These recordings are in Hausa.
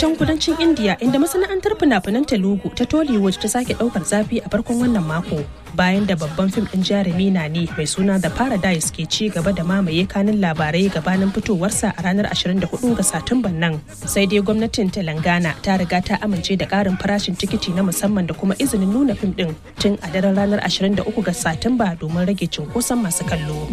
can kudancin India inda masana'antar fina-finan Telugu ta Tollywood ta sake daukar zafi a farkon wannan mako bayan da babban fim din jarumi na ne mai suna The Paradise ke ci gaba da mamaye kanin labarai gabanin fitowarsa a ranar 24 ga Satumban nan. Sai dai gwamnatin Telangana ta riga ta amince da karin farashin tikiti na musamman da kuma izinin nuna fim din tun a daren ranar 23 ga Satumba domin rage cunkoson masu kallo.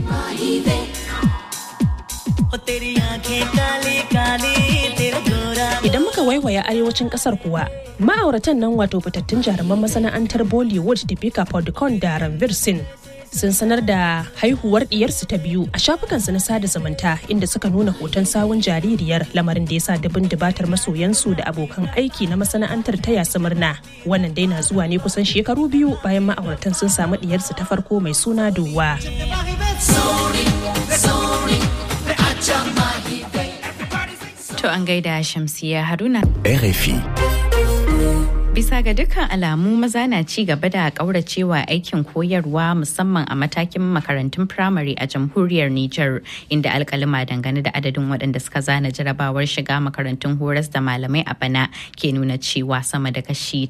Idan muka waiwaya arewacin kasar kuwa, ma'auratan nan wato fitattun jaruman masana'antar Bollywood Deepika Padukone da Ranveer Singh sun sanar da haihuwar diyarsu ta biyu a shafukansu na sada zumunta inda suka nuna hoton sawun jaririyar lamarin da ya sa dubin dubatar masoyansu da abokan aiki na masana'antar ta yasu murna wannan dai na zuwa ne kusan shekaru biyu bayan ma'auratan sun samu diyarsu ta farko mai suna Dowa. To an gaida Shamsiya Haruna. RFI. Bisa ga dukkan alamu maza na ci gaba da kauracewa aikin koyarwa musamman a matakin makarantun firamare a jamhuriyar Nijar inda alkalima dangane da adadin waɗanda suka zana jarabawar shiga makarantun horas da malamai a bana ke nuna cewa sama da kashi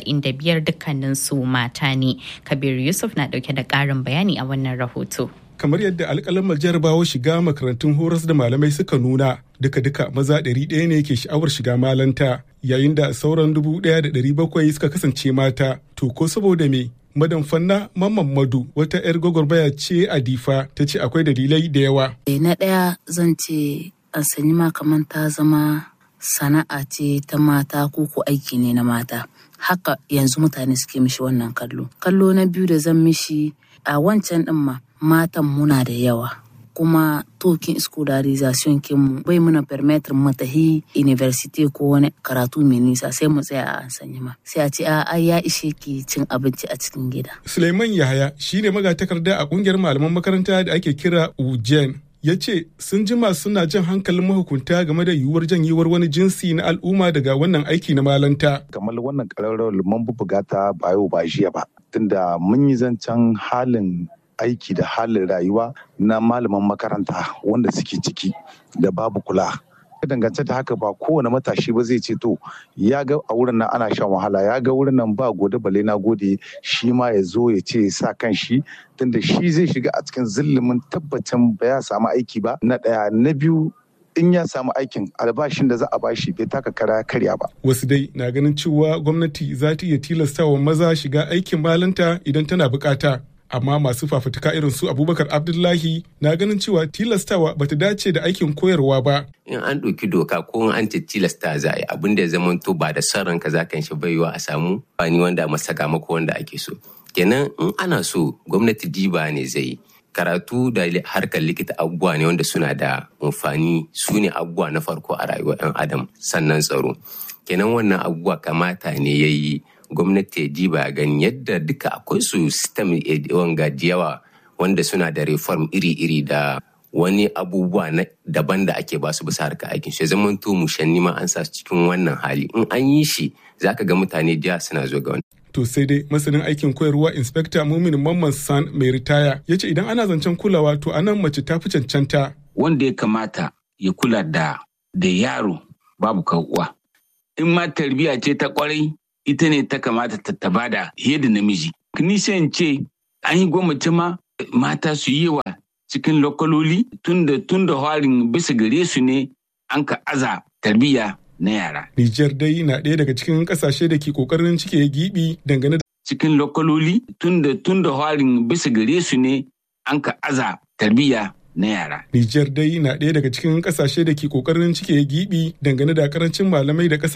95 dukkanin su mata ne. Kabir Yusuf na ɗauke da ƙarin bayani a wannan rahoto. kamar yadda alƙalamar jarabawa shiga makarantun horas da malamai suka nuna duka-duka maza ɗari ɗaya ne ke sha'awar shiga malanta yayin da sauran dubu ɗaya da ɗari bakwai suka kasance mata to ko saboda me madan fanna mamman madu wata 'yar gwagwarmaya ce a difa ta ce akwai dalilai da yawa na ɗaya zan ce an sanyi ma kamar ta zama sana'a ce ta mata ko ko aiki ne na mata haka yanzu mutane suke mishi wannan kallo kallo na biyu da zan mishi a wancan ɗin ma matan muna da yawa kuma tokin scolarization kinmu bai muna permettre mu tahi university ko wani karatu mai nisa sai mu tsaya a sanyi ma sai a ce a ai ya ishe ki cin abinci a cikin gida suleiman yahaya shine magatakarda a kungiyar malaman makaranta da ake kira ujen ya ce sun jima suna jan hankalin mahukunta game da yiwuwar janyewar wani jinsi na al'umma daga wannan aiki na malanta. kamar wannan ƙararrawar mun buga ta ba yau ba jiya ba tunda mun yi zancen halin aiki da halin rayuwa na malaman makaranta wanda suke ciki da babu kula dangance da haka ba kowane matashi ba zai ce to ya ga a wurin nan ana shan wahala ya ga wurin nan ba gode bale na gode shi ma ya zo ya ce sa kan shi tunda shi zai shiga a cikin zillimin tabbacin ba ya samu aiki ba na ɗaya na biyu in ya samu aikin albashin da za a bashi bai taka kara karya ba. Wasu dai na ganin cewa gwamnati za ta iya tilastawa maza shiga aikin malanta idan tana bukata. Amma masu fafutuka irin su Abubakar Abdullahi na ganin cewa tilastawa bata dace da aikin koyarwa ba. In an ɗauki doka ko an ce tilasta za a yi abin da ya zama to ba da son ranka za kan shi baiwa a samu bani wanda masaka mako wanda ake so. Kenan in ana so gwamnati diba ne zai karatu da harkar likita abubuwa ne wanda suna da amfani su ne abubuwa na farko a rayuwar 'yan adam sannan tsaro kenan wannan abubuwa kamata ne ya yi gwamnati ya diba gani yadda duka akwai su system wanga yawa wanda suna da reform iri-iri da wani abubuwa na daban da ake basu bisa harkar aikin shi zaman to mushanni ma an sa cikin wannan hali in an yi shi zaka ga mutane jiya suna zo ga wani To sai dai masanin aikin koyarwa Inspector Mumin Mamman San mai ritaya ya ce idan ana zancen kulawa to anan mace ta fi cancanta. Wanda ya kamata ya kula da da yaro babu uwa. In ma tarbiyya ce ta kwarai ita ne ta kamata ta taba da da namiji. Nishan ce an yi gwamnati ma mata su yi wa cikin lokaloli tunda tunda harin bisa gare su ne an ka aza tarbiyya na yara. Nijar dai na ɗaya daga cikin ƙasashe da ke ƙoƙarin cike gibi dangane da cikin lokaloli tunda tunda harin bisa gare su ne an ka aza tarbiyya na yara. Nijar dai na ɗaya daga cikin ƙasashe da ke ƙoƙarin cike gibi dangane da ƙarancin malamai da ƙasa